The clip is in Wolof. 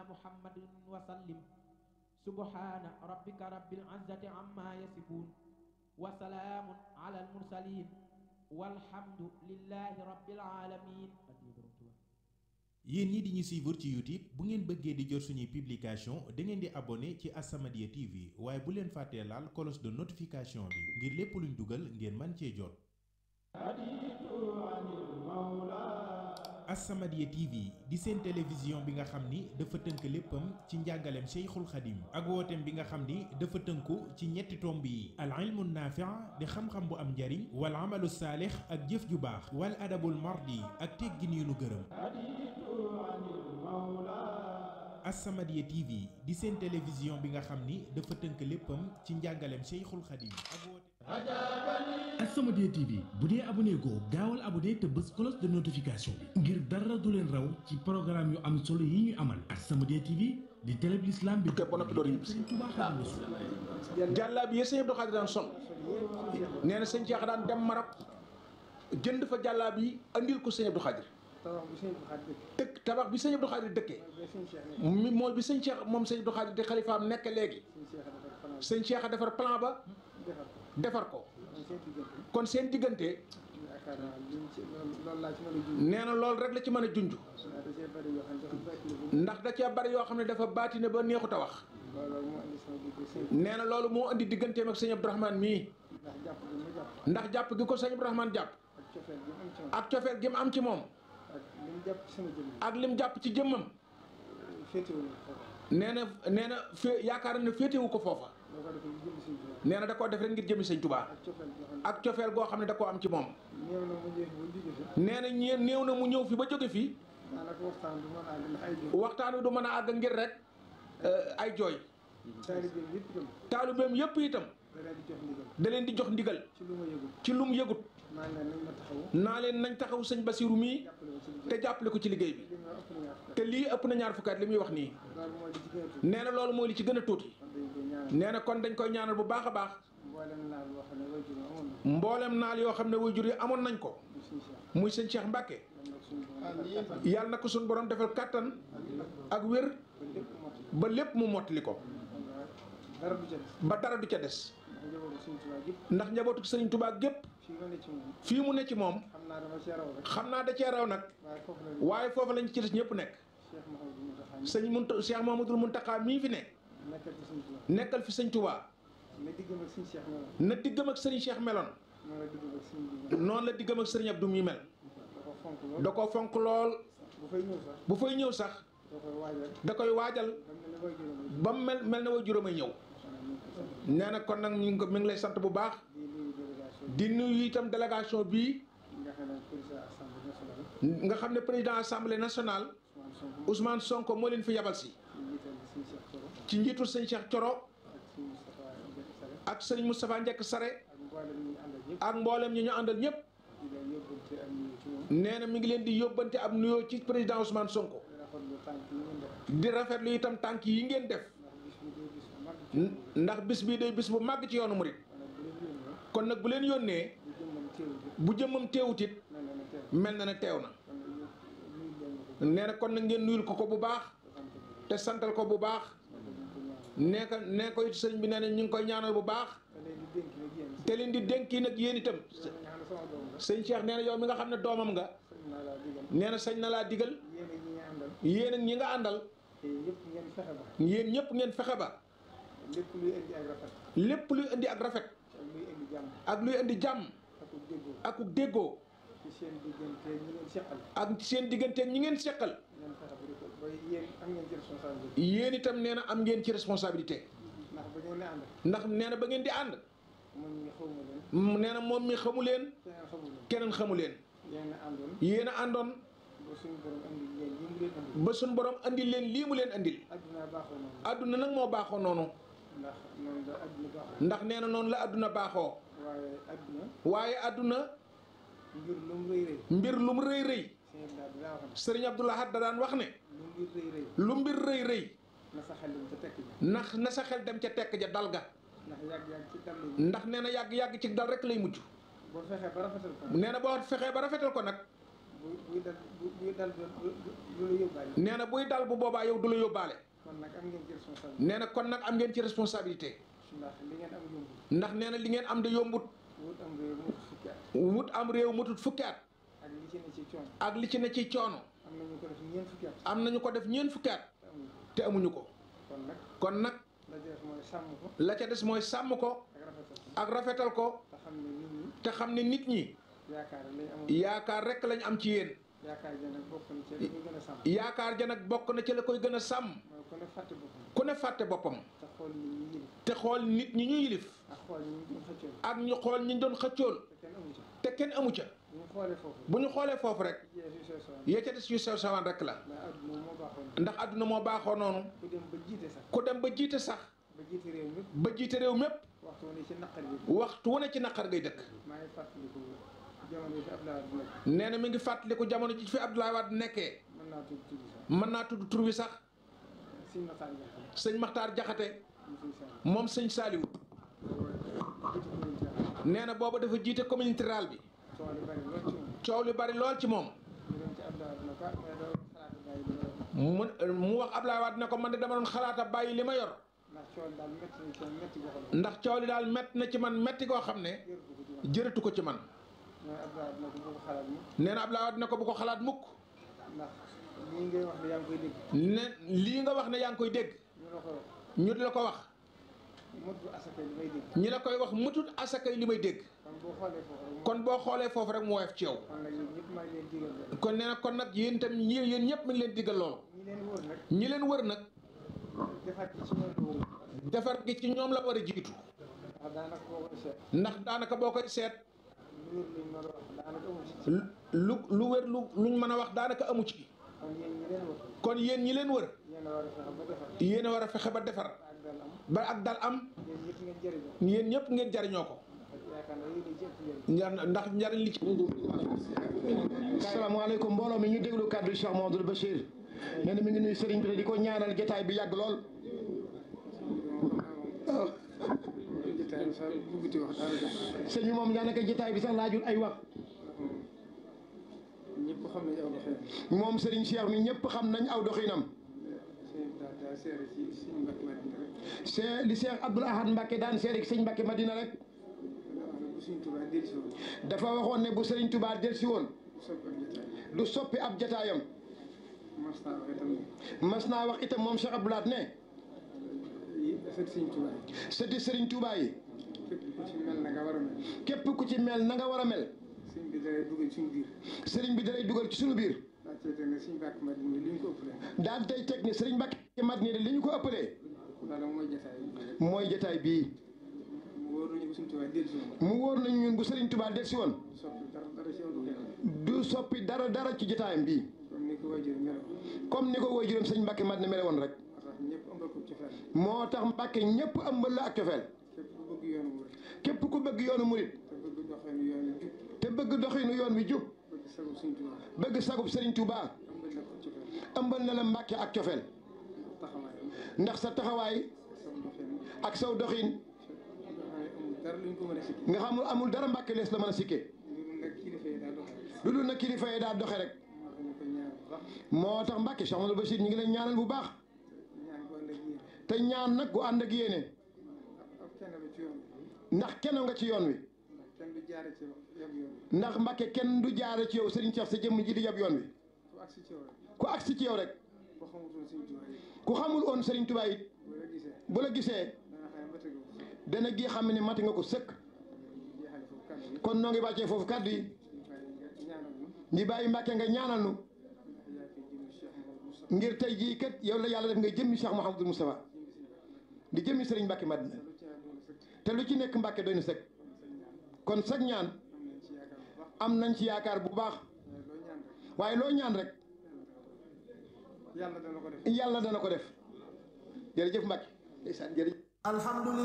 muhammadin wa sallim subhana rabbika rabbil izzati amma yasifun wa salaamun ala al mursalin walhamdu lillahi rabbil alamin yéen ñi di ñu suivre ci YouTube bu ngeen bëggee di jot suñuy publication da ngeen di abonné ci As-Samadiyya TV waaye bu leen fàttee laal cloche de notification bi ngir lépp luñ dugal ngeen man cee jot As-Samadiyya TV di seen télévision bi nga xam ni dafa tënk léppam ci njàngaleem Cheikhul Khadim ak wooteem bi nga xam ni dafa tënku ci ñetti tomb yi al ilmu naafi' di xam-xam bu am njariñ wal amalu saalix ak jëf ju baax wal adabul mardi ak teggin yu nu gërëm As-Samadiyya TV di seen télévision bi nga xam ni dafa tënk léppam ci njàngaleem Cheikhul Khadim ak woote As-Samadiyya TV bu dee abonné goo gaawal abonné te bës cloche de notification bi ngir dara du leen raw ci programme yu am solo yi ñu amal As-Samadiyya TV di télé bi l'islam bi képp ba noppi door ñibbi si. Sëriñ Tuubaa Xaadimu Rasuul jàllaa bi yee sëñ Abdou Khadir daan sol nee na sëñ Cheikh daan dem Maroc jënd fa jàllaa bi andil ko sëñ Abdou Khadir tabax bi sëñ Abdou Khadir dëkk dëkk tabax bi sëñ Abdou Khadir dëkkee ba sëñ Cheikh nekk mi mooy bi sëñ Cheikh moom sëñ Abdou Khadir di xalifaam nekk léegi sëñ Cheikh dafa sëñ Cheikh a defar plan fanaan ba defar ko defar ko man seen diggante kon seen diggante yaakaar naa liñ ci loolu loolu laa ci mën a junj nee na loolu rek la ci mën a junj ndax da cee bëri yoo xam ne dafa bàyyi ndax da cee bari yoo xam ne la bu dafa baatine ba neexut a wax loolu moo indi sama digg sëñ nee na loolu moo indi digganteem ak sëñ Abdourahmane mii ndax jàpp gi ma jàpp ndax jàpp gi ko sëñ Abdourahmane jàpp ak cofeel gi mu am ci moom ak cofeel gi mu am ci moom ak li mu jàpp ci sama jëmm ak lim jàpp ci jëmmam féetewul foofu nee na nee na fé yaakaar na ne féetewu ko foofa loo ko defee jëmm sëñ Tuubaa nee na da koo def rek ngir jëmi sëñ Tuubaa ak cofeel ak cofeel gi xam goo xam ne da koo am ci moom ne néew na mu ñëw ba jóge fi nee na ñee néew na mu ñëw fi ba jóge fii daanaka waxtaan du mën a àgg ndax ay jóg waxtaan wi du mën a àgg ngir rek euh, ay jooy taalibeem yëpp itam taalibeem yépp itam da leen di jox ndigal da leen di jox ndigal ci lu ma yëgul ci lu mu yëgut maa ngi leen nañ ma taxawu naa leen nañ taxaw sëñ Basiru mii jàppale ma ci liggéey te jàppale ko ci liggéey bi li ma ëpp na ñaar fukk te lii ëpp na ñaar fukki at li muy wax nii loolu mooy li ci gën a tuuti nee na loolu mooy li ci gën a tuuti kon dañ koy ñaanal nee na kon dañ koy ñaanal bu baax a baax mboolem naa loo xam ne way jur amoon na mboolem naal yoo xam ne waajur yi amoon nañ ko du suñu Cheikh muy sëñ Cheikh Mbacke yal na ko suñu borom defal kattan yàlla na ko suñu borom defal kàttan ak wér ba lépp ba lépp mottali mu mottali ko dara du ca des ba dara du ca des ndax njabootu ndax njabootu sëriñ suñu Tuubaa gépp Touba gépp fii ma ne ci moom fii mu ne ci moom xam naa dama cee raw rek xam naa da cee raw nag waaye foofu la waaye foofu lañ ci des ñëpp nekk Cheikh Mouhamadou Mountakha mi sëñ Munta Cheikh Mamadou Muntaxa mii fi ne nekkal fi suñu Tuubaa nekkal fi sëñ Touba na diggam ak suñu Cheikh moom na diggam ak sëriñ Cheikh meloon noonu la diggam ak suñu bi noonu la diggam ak sëriñ Abdou mii mel da ko fonk lool da ko fonk lool bu fay ñëw sax bu fay ñëw sax da koy waajal da koy waajal ba mu ne ba mu mel la way juróom mel na way juróomay ñëw nee na kon nag ñu ngi ko mi ngi lay sant bu baax di nuyu di nuyu itam délégation délégation bii nga xam ne président assemblée nationale nga xam ne président assemblée nationale Ousmane Ousmane Sonko Sonko moo leen fi yabal si ñu jiital di suñu Cheikh Thioro ci njiitul sëñ Cheikh Thioro ak suñu Moustapha Ndiaye Sare ak sëriñ Moustapha Njekk Sare ak mboolem ñi ñu àndal ak mboolem ñi ñu àndal ñëpp ñëpp di leen yóbbante ak nuyu ci moom nee na mi ngi leen di yóbbante ab nuyoo ci président Ousmane Sonko di rafetlu tànk yi ngeen def di rafetlu itam tànk yi ngeen def ndax bis bi day bis bu mag ndax bis bii day bis bu màgg ci ci yoonu murit kon nag bu leen yónnee kon nag bu leen yónnee bu jëmmam teewul bu jëmmam teewut it mel na ne teew mel na ne teew na kon nag ñu nuyu leen ko nee na kon nag ngeen nuyul ko ko bu baax te santal ko bu baax nee ko nee ko it sëriñ bi nee na ñu ngi koy ñaanal bu baax te leen di dénk nag yéen te leen di dénk yi nag yéen itam nga xam ne sama doom la sëñ Cheikh nee na yow mi nga xam ne doomam nga sëñ naa laa digal nee na sañ na laa digal yéen ak ñi nga àndal yéen ak ñi nga àndal te yëpp ngeen fexe ba yéen ñëpp ngeen fexe ba lépp luy indi ak rafet lépp luy indi ak rafet ak luy indi jàmm ak luy indi jàmm ak ku déggoo ak ku déggoo ci seen diggante ñi ngeen seqal ak seen digganteeg ñi ngeen seqal ngeen fexe ba di ko ba yéen am ngeen ci responsabilité yéen itam nee na am ngeen ci responsabilité ndax ba ngeen ne ànd ndax nee na ba ngeen di ànd man ñi xawma leen m- nee na moom mi xamu leen keneen xamu leen keneen xamu leen yéen a àndoon yéen a àndoon ba suñu borom andi leen yi mu leen andi ba suñ borom andil leen lii mu leen andil adduna baaxoo noonu àdduna nag moo baaxoo noonu ndax noonu la adduna baaxoo ndax nee na noonu la àdduna baaxoo waaye adduna waaye àdduna ngir lu mu rëy rëy mbir lu mu rëy rëy seen daal dinaa wax sëriñ Abdou Lahad da daan wax ne ne lu mbir rëy rëy lu mbir rëy rëy na sa xel dem ca tekk ji ndax na sa xel dem ca tekk ja dal ga ndax yàgg-yàgg ci dal yi ndax nee na yàgg-yàgg ci dal rek lay mujj boo fexee ba rafetal ko nee na boo fexee ba rafetal ko nag buy buy dal bu- buy dal du du du la yóbbaale. nee na buy dal bu boobaa yow du la yóbbaale kon nag am ngeen ci responsabilité. nee na kon nag am ngeen ci responsabilité ndax li ngeen am yombul. ndax nee na li ngeen am de yombut wut am réew mu fukki at. wut am réew mutut fukki at ak li ci ne ci coono. ak li ci ne ci coono am na ñu ko def ñeent fukki at. am nañu ko def ñeent fukki at te amuñu ko. te amuñu ko kon nag kon nag la jeex mooy sàmm ko la ca des mooy sàmm ko ak rafetal ko. ak rafetal ko te xam ne nit ñi te xam ne nit ñi yaakaar lañ amoon. yaakaar rek lañ am ci yéen yaakaar ja nag bokk na ci li ñu gën a sàmm. yaakaar ja nag bokk na ci la koy gën a sàmm mooy ku ne fàtte boppam. ku ne fàtte boppam te xool nit ñi yële. te xool nit ñi ñu yilif ak xool ñi ñu doon xëccoon. ak ñu xool ñi doon xëccool te kenn amu ci. te kenn amu ca bu ñu xoolee foofu. bu ñu xoolee foofu rek jeex yu sew sewaan. ya ca des yu sew sewaan rek la ndax adduna moo baaxoon. ndax àdduna moo baaxoo noonu ku dem ba jiite sax. ku dem ba jiite sax ba jiite réew mi. ba jiite réew mépp waxtu wu ne ci naqar bi. waxtu wu ne ci naqar ngay dëkk maa ngi fàttaliku jamono yi fi Abdoulaye Wade nekk. nee na mi ngi fàttaliku jamono ji fi Abdoulaye Wade nekkee mën naa tudd tudd sax. mën naa tudd tur wi sax Sëñ Matar Diakhaté. sëñ Maxtaar Jaxate mu siy sàmm. moom sëñ Saaliwu nee na booba dafa jiite communauté rurale bi coow li bari lool ci moom. coow li bari lool ci moom ñu dem ci Abdoulaye Wade ne ko ah mais doo xalaat bàyyi li nga yor. mu mu wax Abdoulaye Wade ne ko man de dama doon xalaata bàyyi li ma yor ndax coow li daal métti na ci moom métti ndax coow li daal métti na ci boo xam ne. man métti goo xam ne jërëtu ko ci man. jërëtu ko ci man mooy Abdoulaye Wade ne ko bu ko xalaat nee na Abdoulaye Wade ne ko bu ko xalaat mu. mukk ndax lii ngay wax ne yaa ngi koy dégg. ne lii nga wax ne yaa ngi koy dégg ñu la ko wax. ñu di la ko wax motu asaka li may dégg. ñi la koy wax mutut asakay li may dégg kon boo xoolee foofu kon boo xoolee foofu rek rek. mu woyof ci yow kon nag yéen ñëpp maa ngi leen digal rek. kon nee na kon nag yéen itam ñi yéen ñëpp mi ngi leen diggal loolu ñi leen wër nag. ñi leen wër nag defaat ci ci ñoom la wër. defar gi ci ñoom la war a jiitu ndax daanaka boo koy seet. ndax daanaka boo koy seet lu wér luñ mën a wax daanaka amu ci. lu lu wér lu luñ mën a wax daanaka amu ci kon yéen ñi leen wër. kon yéen ñi leen wër yéen a war a fexe ba defar. yéen a war a fexe ba defar ba ak dal ba ak dal am. am yéen ñëpp ngeen yéen ñëpp ngeen jëriñoo. jariñoo ko yaakaar naa yéen a ci ëpp njëriñ. Njar- ndax njariñ li ci asalaamaaleykum mbooloo mi ñu déglu kàddu Cheikh Mamadou Bachir nee na mi ngi nuyu sëriñ bi te di ko ñaanal jotaay bi yàgg lool. jotaay bi sax bugguti wax daanaka. sëñ bi moom daanaka jotaay bi sax laajul ay wax ñëpp xam nañu aw doxee. moom sëriñ Cheikh mi ñëpp xam nañ aw doxinam. sëñ bi daal daal seere ci suñu mbokk Madina rek. c'est li Cheikh Abdoul Ahad Mbacke daan seede ci sëñ Mbacke Madina rek bu suñ Tuubaa dellusi woon. dafa waxoon ne bu sëriñ Touba delsi woon bu soppi ab jotaay. du soppi ab jotaayam mas naa wax itam ne. mas naa wax itam moom Cheikh Abdoul Ahad ne yi sët suñ Tuubaa yi. sëti sëriñ Touba yi képp ku ci mel na nga war a mel. képp ku ci mel na nga war a mel sëñ bi dalay dugal suñu biir. sëriñ bi dalay dugal ci sunu biir daa cee teg ne suñu mbokk Madina li ñu ko ëppalee. daal tey teg ne sëriñ Mbacke Madina de li ñu ko ëppalee loolu mooy jotaay bi. mooy jotaay bii mu wóor nañu bu suñ Tuubaa dellusi woon. mu wóor nañu ñun bu sëriñ Touba delsi woon soppi dara dara ci aw doxee. du soppi dara dara ci jotaayam bii comme ni ko waajur melo. comme ni ko woy juróom sëñ Mbacke Madina mele woon rek moo tax moo tax ñëpp ëmbal ko ci fenn. Mbacke ñëpp ëmbal la ak cofeel képp ku bëgg yoonu murid. képp ku bëgg yoonu murit te bëgg doxeenu yoonu jub. te bëgg doxinu yoon wi jub bëgg sagu suñ Tuubaa. bëgg sagub sëriñ Touba ëmbal la ko ci fenn. ëmbal na la Mbacke ak cofeel taxawaayam. ndax sa taxawaay sagu doxeenu. ak saw doxin nga xam ne amul dara luñ ko mën a sikki. nga xamul amul dara Mbacke lees la mën a sikke loolu nag kilifa yi daa doxee. lu dul na kilifa yi daa doxe rek moo tax ñu ko ñaan bu baax. moo tax Mbacke Cheikh Amadou Bachir ñu ngi leen ñaanal bu baax ñaan ko ànd ak yéen. te ñaan nag gu ànd ak yéene ab kenn ba ci yoon bi. ndax kenn nga ci yoon wi ndax kenn du jaare ci yab yoon bi. ndax Mbacke kenn du jaare ci yow Serigne Cheikh sa jëmm ji di yab yoon wi ku agsi ci yow rek. ku agsi ci yow rek boo xamutoon suñ Tuubaa yi. ku xamul woon Serigne Touba it boo la gisee. bu la gisee dana xam ne ba tegu ko. dana gi xam ne mati nga ko sëkk jeexale foofu kàddu yi. kon noo ngi wàccee foofu kàddu yi ñu bàyyi nga ñaanal ñu. ñi bàyyi Mbacke nga ñaanal nu ndax yaa fi jëm Cheikh Mouhamadou Moustapha. ngir tey jii kat yow la yàlla def nga jëmmi Cheikh Mouhamadou Moustapha di jëmmi Serigne Mbacke Madina lu ci àndoon sëkk. te lu ci nekk Mbacke doy na sëkk kon sag ñaan am nañ ci yaakaar bu baax. am nañ ci yaakaar bu baax waaye loo ñaan rek. waaye loo ñaan rek yàlla dana ko def. yàlla dana ko def jërëjëf Mbacke ndeysaan jërëjëf